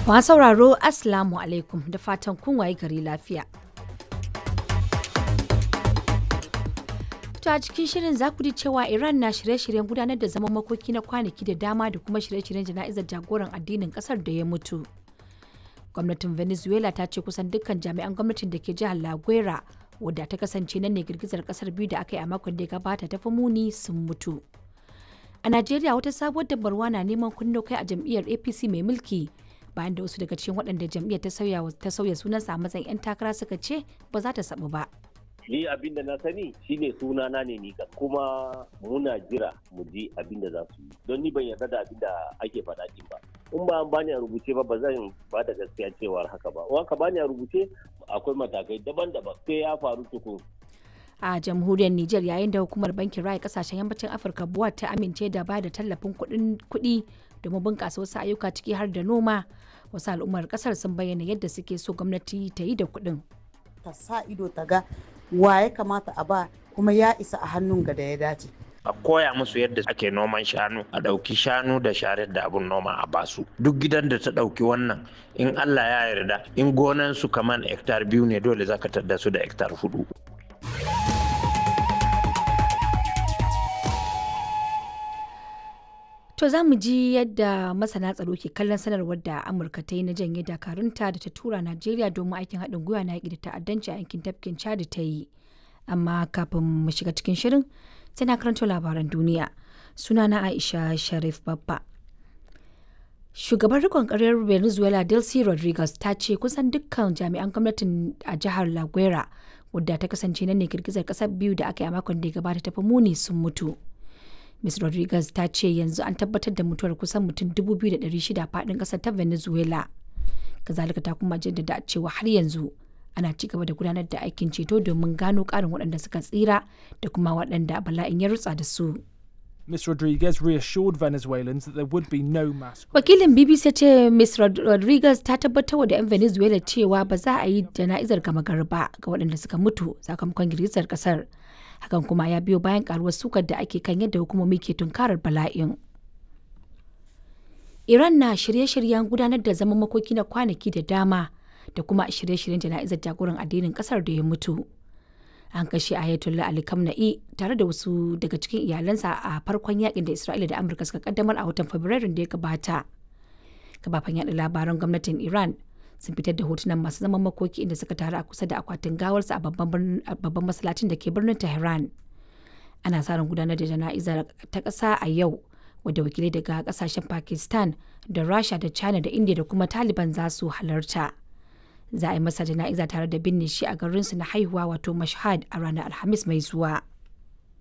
Masu sauraro Assalamu alaikum da fatan kun waye gari lafiya. To a cikin shirin za ku ji cewa Iran na shirye-shiryen gudanar da zaman makoki na kwanaki da dama da kuma shirye-shiryen jana'izar jagoran addinin kasar da ya mutu. Gwamnatin Venezuela ta ce kusan dukkan jami'an gwamnatin da ke jihar La Guera wadda ta kasance nan ne girgizar kasar biyu da aka yi a makon da ya gabata ta fi muni sun mutu. A Najeriya wata sabuwar dabarwa na neman kunno kai a jam'iyyar APC mai mulki bayan da wasu daga cikin waɗanda jam'iyyar ta sauya ta sauya sunansa a matsayin 'yan takara suka ce ba za ta sabu ba. ni abin da na sani shine suna na ne ni kuma muna jira mu ji abin da za su yi don ni ban yarda da abin da ake faɗa din ba in ba an bani a rubuce ba ba zan ba da gaskiya cewar haka ba in ka bani a rubuce akwai matakai daban-daban sai ya faru tukun a jamhuriyar Nijar yayin da hukumar bankin raya kasashen yammacin Afirka buwa ta amince da ba da tallafin kuɗi domin bunƙasa wasu ayyuka ciki har da noma wasu al'ummar ƙasar sun bayyana yadda suke so gwamnati ta yi da kuɗin. ta sa ido ta ga wa ya kamata a ba kuma ya isa a hannun ga da ya dace. a koya musu yadda ake noman shanu a ɗauki shanu da sharar da abun noma a basu duk gidan da ta ɗauki wannan in allah ya yarda in gonan su kaman hektar biyu ne dole zaka tadda su da hektar hudu To za mu ji yadda masana tsaro ke kallon sanarwar da Amurka ta yi na janye dakarunta da ta tura Najeriya domin aikin haɗin gwiwa na yaƙi da ta'addanci a yankin tafkin Chad ta yi. Amma kafin mu shiga cikin shirin sai na karanto labaran duniya. Sunana Aisha Sharif Babba. Shugaban rikon ƙaryar Venezuela Delcy Rodriguez ta ce kusan dukkan jami'an gwamnatin a jihar La Guera wadda ta kasance nan ne girgizar ƙasar biyu da aka yi a makon da ya gabata ta fi muni sun mutu. Ms. Rodriguez ta ce yanzu an tabbatar da mutuwar kusan mutum 2,600 faɗin ƙasar ta Venezuela. Kazalika ta kuma jaddada cewa har yanzu ana ci gaba da gudanar da aikin ceto domin gano ƙarin waɗanda suka tsira da kuma waɗanda bala'in ya rutsa da su. Ms. Rodriguez reassured Venezuelans that there would be no mass. Wakilin BBC ya ce Ms. Rodriguez ta tabbatar da 'yan Venezuela cewa ba za a yi jana'izar gama garba ga waɗanda suka mutu sakamakon girgizar ƙasar. hakan kuma ya biyo bayan karuwar sukar da ake kan yadda hukumomi ke tunkarar bala'in. Iran na shirye-shiryen gudanar da zaman makoki na kwanaki da dama da kuma shirye-shiryen jana'izar jagoran addinin kasar da ya mutu. An kashe Ayatollah Ali Khamenei tare da wasu daga cikin iyalansa a farkon yakin da Isra'ila da Amurka suka kaddamar a watan Fabrairun da ya gabata. Kafafen yaɗa labaran gwamnatin Iran sun fitar da hotunan masu zaman makoki inda suka taru a kusa da akwatin gawarsa a babban masallacin da ke birnin tehran ana sa ran gudanar da jana'izar ta ƙasa a yau wadda wakilai daga ƙasashen pakistan da rasha da china da india da kuma taliban za su halarta za a yi masa jana'iza tare da binne shi a garinsu na haihuwa wato mashhad a ranar alhamis mai zuwa